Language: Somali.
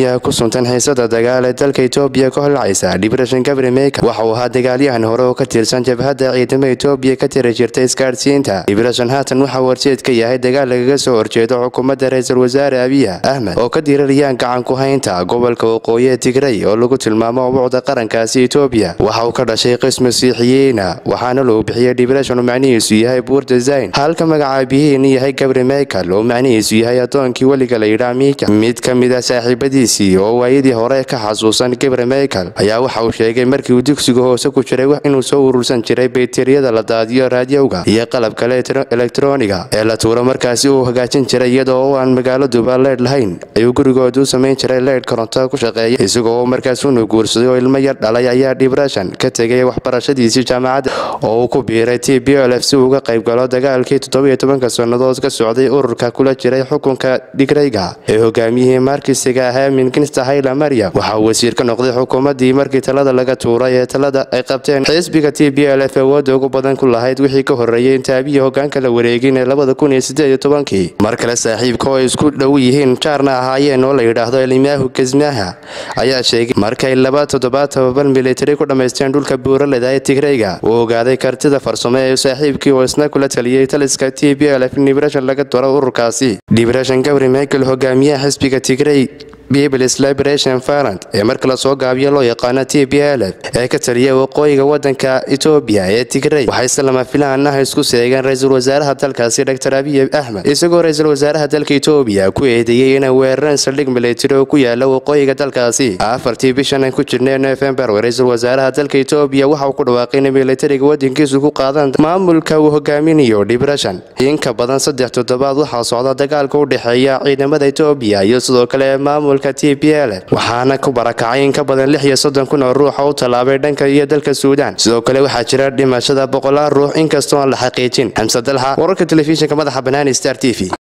yaa ku suntan xiisada dagaal ee dalka etoobiya ka holcaysa dhibrashan gabri meyka waxa uu ahaa dagaalyahan hore oo ka tirsan jabhadda ciidamo etoobiya ka tiri jirta isgaadhsiinta dhibrashan haatan waxaa warjeed ka yahay dagaal lagaga soo horjeedo xukuumadda ra-iisul wasaare abiya ahmed oo ka dirirayaan gacan ku haynta gobolka waqooyi ee tigray oo lagu tilmaamo ubuucda qarankaasi etoobiya waxa uu ka dhashay qis masiixiyiina waxaana loo bixiyey dhibrashan oo macnihiisu yahay buurta zayn halka magacaabihiin yahay gabri meykel oo macnihiisu yahay adoonkii weliga la yidhaa miika mid ka mid a saaxiibadiisii oo waayadii hore ka xasuusan gabri meykel ayaa waxa uu sheegay markii uu dugsiga hoose ku jiray inuu soo urursan jiray bayteriyada la daadiyo raadiyowga iyo qalab kale elektroniga ee la tuuro markaasi uu hagaajin jiray iyadoo oo aan magaaladuba leydh lahayn ayuu gurigooda u samayn jiray leydh koronto ku shaqeeya isagoo oo markaas unu guursaday oo ilmo yar dhalay ayaa dhibrashan ka tegay waxbarashadiisii jaamacadda oo uu ku biiray t b l f si uu uga qayb galo dagaalkii toddobiyo tobanka sannadood ka socday ururka kula jiray xukunka dhigrayga ee hogaamiyihii markisiga ahaa minginsta hayla maryam waxa uu wasiir ka noqday xukuumaddii markii talada laga tuuray ee talada ay qabteen xisbiga t b l f awoodda ugu badan ku lahayd wixii ka horreeyey intaabiya hogaanka la wareegin ee labada kun iyo siddeed iyo tobankii mar kale saaxiibka oo ay isku dhow yihiin jaarna ahaayeen oo la yidhaahdo elimyahu gesmaha ayaa sheegay markay laba toddobaad tobabar militari ku dhammaysteen dhulka buuraleda ee tigrayga uu ogaaday kartida farsamo ee saaxiibkii oo isna kula taliyey taliska t b l f dhibrashan laga daro ururkaasi dhibrashan gabri michael hogaamiyaha xisbiga tigray peoples liberation farant ee marka lasoo gaabiyo loo yaqaano t b l f ee ka taliya waqooyiga wadanka etoobiya ee tigray waxayse lama filaanaha isku seegeen ra-iisul wasaaraha dalkaasi dor abiy axmed isagoo ra-iisul wasaaraha dalka etoobiya ku eedeeyey inay weerareen saldhig militari oo ku yaala waqooyiga dalkaasi afartii bishan aan ku jirnay nofembar ra-iisul wasaaraha dalka etoobiya waxa uu ku dhawaaqay inay militariga wadankiisu ku qaadaan maamulka uu hogaaminayo dhibrashan in ka badan saddex toddobaad waxaa socda dagaalka u dhexeeya ciidamada etoobiya iyo sidoo kale maamulka t b l waxaana ku barakacay in ka badan lix iyo soddon kun oo ruux oo u tallaabay dhanka iyo dalka suudaan sidoo kale waxaa jira dhimashada boqolaal ruux inkastoo aan la xaqiijin xamse dalxa wararka telefishinka madaxa banaani star t v